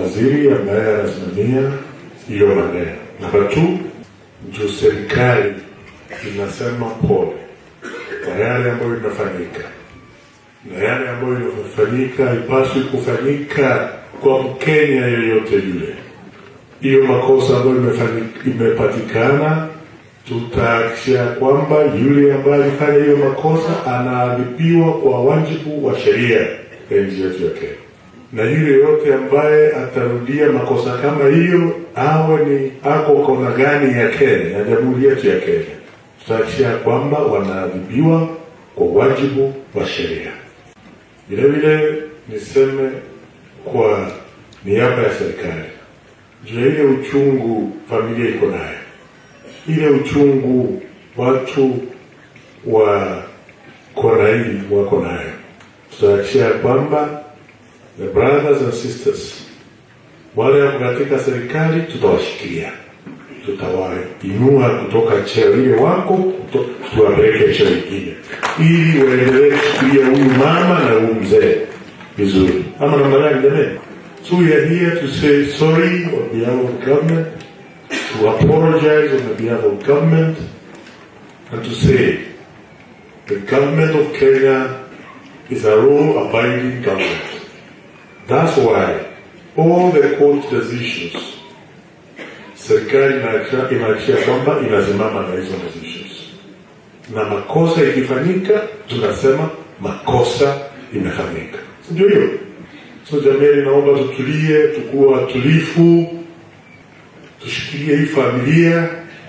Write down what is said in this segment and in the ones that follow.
waziri ambaye anasimamia hiyo maneno. Namba tu, juu serikali inasema pole kwa yale ambayo inafanyika na yale ambayo inafanyika haipaswi kufanyika kwa Mkenya yeyote yule. Hiyo makosa ambayo imefanyika- imepatikana, tutahakikisha kwamba yule ambaye alifanya hiyo makosa anaadhibiwa kwa wajibu wa sheria ya nchi yetu ya Kenya, na yule yote ambaye atarudia makosa kama hiyo, awe ni ako kona gani ya Kenya, ya jamhuri yetu ya Kenya, tutahakikisha kwamba wanaadhibiwa kwa wajibu wa sheria. Vile vile niseme kwa niaba ya serikali juu ya ile uchungu familia iko nayo, ile uchungu watu wa kona hii wako nayo, tutahakikisha kwamba the brothers and sisters wale wako katika serikali tutawashikilia, tutawainua kutoka cheo ile wako kuto- tuwapeleke cheo ingine, ili waendelee kushikilia huyu mama na huyu mzee vizuri, ama namna gani jamani? So we are here to say sorry on behalf of the government, to apologize on the behalf of government, and to say the government of Kenya is a law-abiding government. That's why all the court decisions serikali inahakikisha inahakikisha kwamba inasimama na hizo decisions, na makosa ikifanyika tunasema makosa imefanyika, Si ndio hiyo? So jamani, naomba tutulie, tukuwa watulifu, tushikilie hii familia.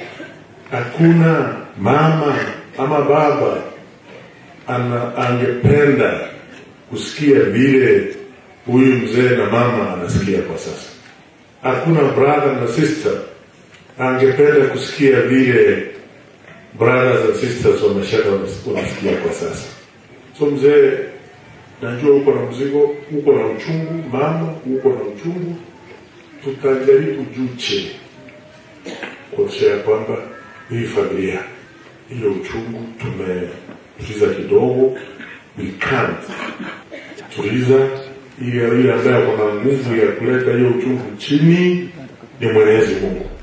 Hakuna mama ama baba ana, angependa kusikia vile huyu mzee na mama anasikia kwa sasa. Hakuna brother na sister angependa kusikia vile brothers and sisters wameshaka wanasikia kwa sasa. So mzee, najua uko na mzigo, uko na uchungu, mama uko na uchungu, tutajaribu juu chini kuonyesha ya kwamba hii familia ile uchungu tumetuliza kidogo, we can't tuliza ili yule ambaye ako na nguvu ya kuleta hiyo uchungu chini ni Mwenyezi Mungu.